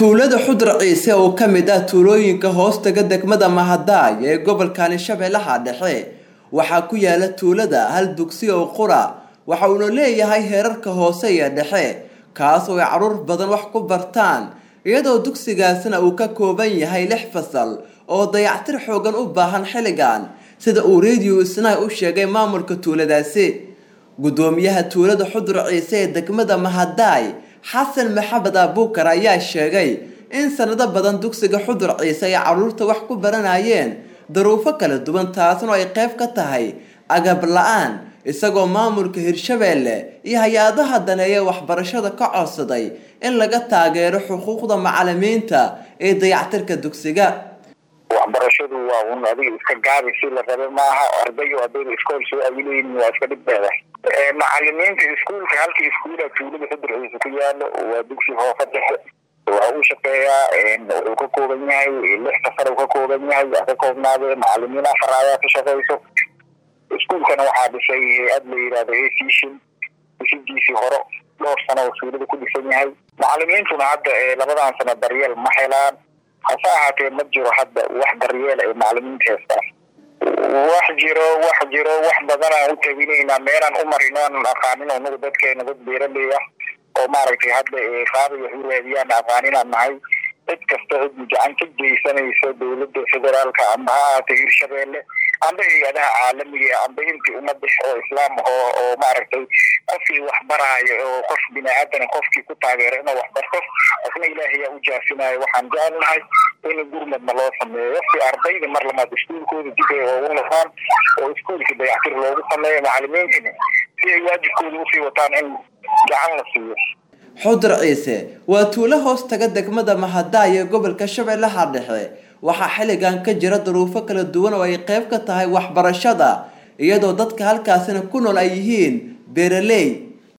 tuulada xudur ciise oo ka mid ah tuulooyinka hoostaga degmada mahadaay ee gobolkani shabeellaha dhexe waxaa ku yaala tuulada hal dugsi oo qura waxa uuna leeyahay heerarka hoose iyo dhexe kaas oo ay caruur badan wax ku bartaan iyadoo dugsigaasna uu ka kooban yahay lix fasal oo dayactir xoogan u baahan xilligan sida uu radio isnay u sheegay maamulka tuuladaasi gudoomiyaha tuulada xudur ciise ee degmada mahadaay xasan maxamed abuukar ayaa sheegay in sanado badan dugsiga xudur ciise ay caruurta wax ku baranayeen daruufo kala duwan taasna ay qayb ka tahay agab la-aan isagoo maamulka hirshabeelle iyo hay-adaha daneeya waxbarashada ka codsaday in laga taageero xuquuqda macalimiinta ee dayactirka dugsiga waxbarashadu waa un adiga iska gaabi si la rabe maaha ardayo ardayda iskool soo awileyn waa iska dhibbeeda macalimiinta iskuulka halka iskuula tuulada xudurciisa ku yaalo waa dugsi hoofa dhexe waxa uu shaqeeyaa wuxuu ka kooban yahay lix safar uu ka kooban yahay waa ka koobnaadee macalimiin afar ayaa ka shaqeyso iskuulkana waxaa dhisay hay-ad la yidhahdo asishin dhisidiisii hore dhowr sano oo tuulada ku dhisan yahay macalimiintuna hadda labadan sano daryeel ma helaan hase ahaatee ma jiro hadda wax daryeel ay macalimiinta heestaan wax jiro wax jiro wax badanaan u tabinaynaa meelaan u marin aanan aqaanin anagu dadkeena dad beeraley ah oo maaragtay hadda qaabay wax u raadiyaan aqaaninaan nahay cid kasta cid gacan ka geysanayso dowladda federaalka amba ha ahaatay hirshabeelle amba hay-adaha caalamiga amba intii umada oo islaam oo oo maaragtay qofkii wax baraayo oo qof bini aadan qofkii ku taageero inuu wax barto qofna ilaahayaa u jaasinayo waxaan jecel nahay in gurmadna loo sameeyo si ardayda mar lamaad iskuulkooda dib ay oogu noqdaan oo iskuulkii dayactir loogu sameeyo macalimiintina si ay waajibkooda usii wataan in gacan la siiyo xudur ciise waa tuulo hoos taga degmada mahadaay ee gobolka shabeellaha dhexe waxaa xilligan ka jira duruufo kala duwan oo ay qayb ka tahay waxbarashada iyadoo dadka halkaasina ku nool ay yihiin beeraley